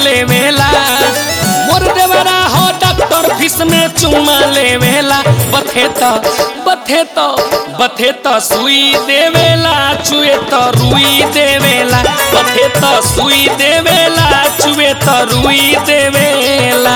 लेवेला मोर देवरा हो डॉक्टर फीस में चुमा लेवेला बथे त बथे त बथे त सुई देवेला चुए त रुई देवेला बथे त सुई देवेला चुए त रुई देवेला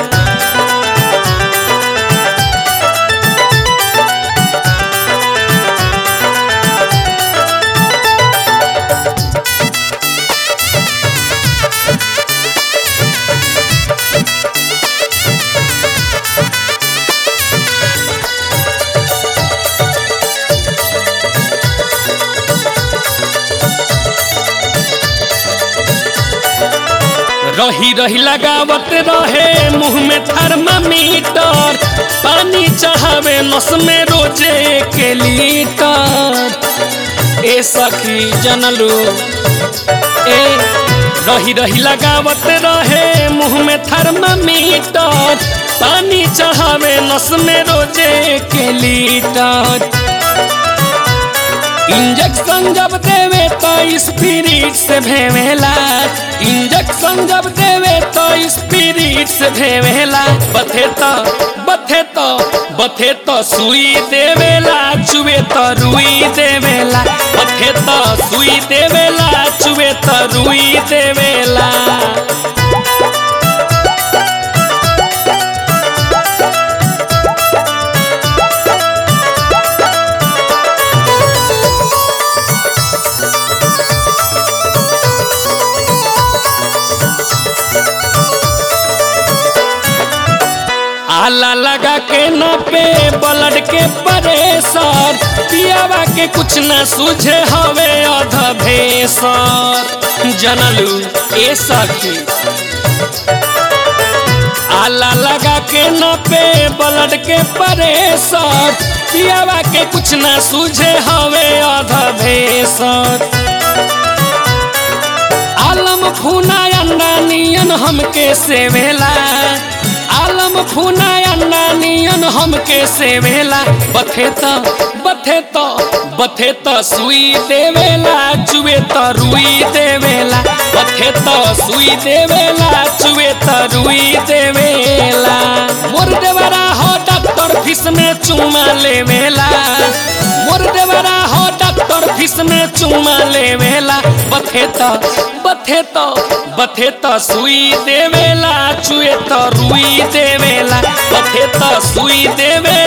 रही रही लगावत रहे मुंह में थर्मामीटर पानी चढ़ावे नस में रोजे के लीटर ए सखी जनलू ए रही रही लगावत रहे मुंह में थर्मामीटर पानी चढ़ावे नस में रोजे के लीटर इंजेक्शन जब देवे तो स्पिरिट से भेवेला इंजेक्शन जब देवे तो स्पिरिट से भेवेला बथे तो बथे तो बथे तो सुई देवेला चुवे तो रुई देवेला बथे तो सुई देवेला चुवे तो रुई देवेला आला लगा के न पे ब्लड के परेसर पियावा के कुछ न सूझे हवे अध भेसर जनलू ए सखी आला लगा के न पे ब्लड के परेसर पियावा के कुछ न सूझे हवे अध भेसर आलम फूना अंडा नियन हमके सेवेला आलम फूना अंडा नियन हमके सेवेला बथे त बथे त बथे त सुई देवेला चुए त रुई देवेला बथे त सुई देवेला चुए त रुई देवेला मोर देवरा हो डॉक्टर फीस में चुमा लेवेला मोर देवरा हो डॉक्टर फीस में चुमा लेवेला बथे त बथे त बथे त सुई देवेला चुए त रुई देवेला बथे त सुई देवे